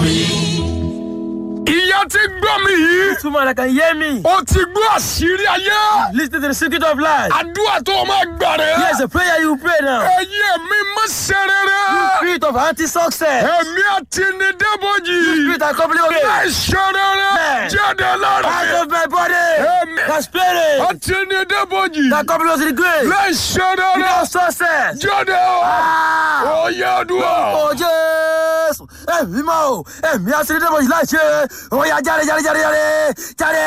ìyá ti gbọ́ mi yìí This woman that can hear me. ó ti gbọ́ àṣírí ayé Listen to the secret of life. àdúrà tó o máa gbà rẹ̀ Here's a prayer you pray now. ẹ̀yin mi má ṣe rere Spirit of anti-success. ẹ̀mí àti ní dẹ́bọ̀jì Spirit that complete má okay. ṣe rere Amen. jáde lára Out mi of my body. Amen. That spirit àti ní dẹ́bọ̀jì that complete to the grave. má ṣe rere Without success. jáde Ah! ó yẹ àdúrà. Ó Jésù. Ẹ̀mí máa o. Ẹ̀mí àti ní dẹ́mọ̀ yìí láì ṣe. Ó yá jáde jáde jáde jáde. Jáde.